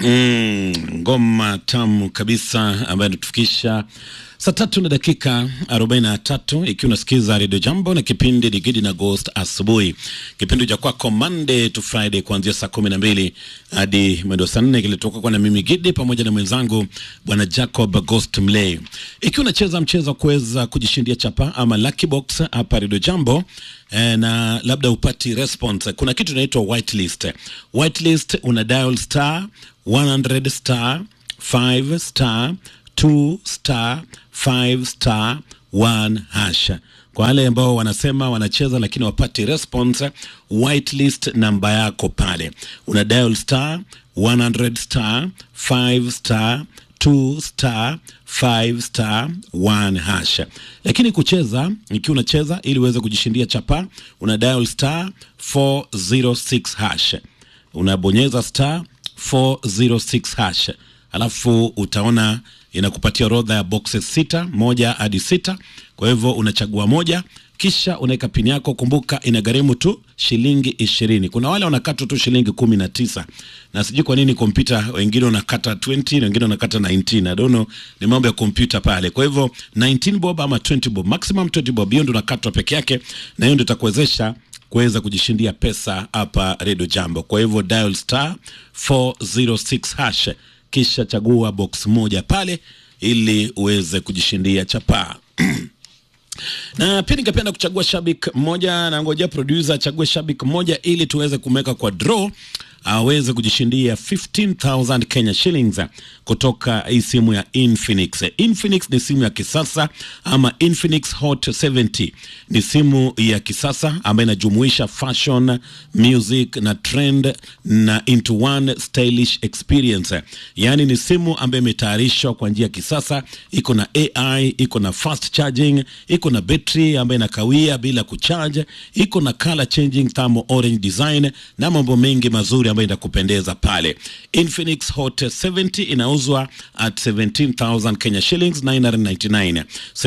Mm, ngoma tamu kabisa ambayo inatufikisha saa tatu na dakika 43 ikiwa unasikiza redio Jambo na kipindi Digidi na Ghost asubuhi, kipindi cha kwako Monday to Friday kuanzia saa kumi na mbili hadi mwendo saa nne kilitoka kwa na mimi Gidi pamoja na mwenzangu bwana Jacob Ghost Mlay. Ikiwa unacheza mchezo wa kuweza kujishindia chapa ama lucky box hapa redio Jambo eh, na labda upati response, kuna kitu inaitwa whitelist. Whitelist una dial star 100 star 5 star 2 star 5 star 1 hash. Kwa wale ambao wanasema wanacheza lakini wapati response, whitelist namba yako pale, una dial star 100 star 5 star 2 star 5 star 1 hash. Lakini kucheza, ikiwa unacheza ili uweze kujishindia chapa, una dial star 406 hash, unabonyeza star 406 hash, alafu utaona inakupatia orodha ya boxes sita, moja hadi sita. Kwa hivyo unachagua moja, kisha unaweka pini yako. Kumbuka inagharimu tu shilingi ishirini. Kuna wale wanakata tu shilingi kumi na tisa na sijui kwa nini kompyuta, wengine wanakata 20 na wengine wanakata 19. I don't know, ni mambo ya kompyuta pale. Kwa hivyo 19 bob ama 20 bob, maximum 20 bob, hiyo ndio unakatwa peke yake, na hiyo ndio itakuwezesha kuweza kujishindia pesa hapa Radio Jambo. Kwa hivyo dial star 406 hash kisha chagua box moja pale ili uweze kujishindia chapaa. na pia ningependa kuchagua shabik mmoja, na ngojea producer achague shabik mmoja ili tuweze kumweka kwa draw aweze kujishindia 15000 Kenya shillings kutoka hii simu ya Infinix. Infinix ni simu ya kisasa ama Infinix Hot 70 ni simu ya kisasa ambayo inajumuisha fashion, music na trend na into one stylish experience. Yaani ni simu ambayo imetayarishwa kwa njia ya kisasa, iko na AI, iko na fast charging, iko na betri ambayo inakawia bila kucharge, iko na color changing thermal orange design na mambo mengi mazuri ambayo itakupendeza pale. Infinix Hot 70 inauzwa at 17000 Kenya shillings 999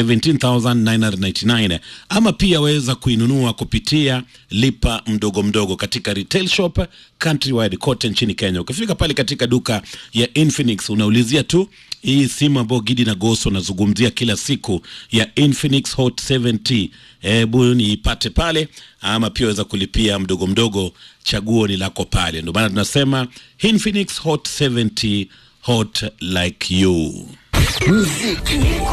17999, ama pia waweza kuinunua kupitia lipa mdogo mdogo katika retail shop countrywide kote nchini Kenya. Ukifika pale katika duka ya Infinix unaulizia tu hii simu ambayo Gidi na Goso nazungumzia kila siku ya Infinix Hot 70, hebu niipate pale, ama pia waweza kulipia mdogo mdogo, chaguo ni lako pale. Ndio maana tunasema Infinix Hot 70, hot like you. Muziki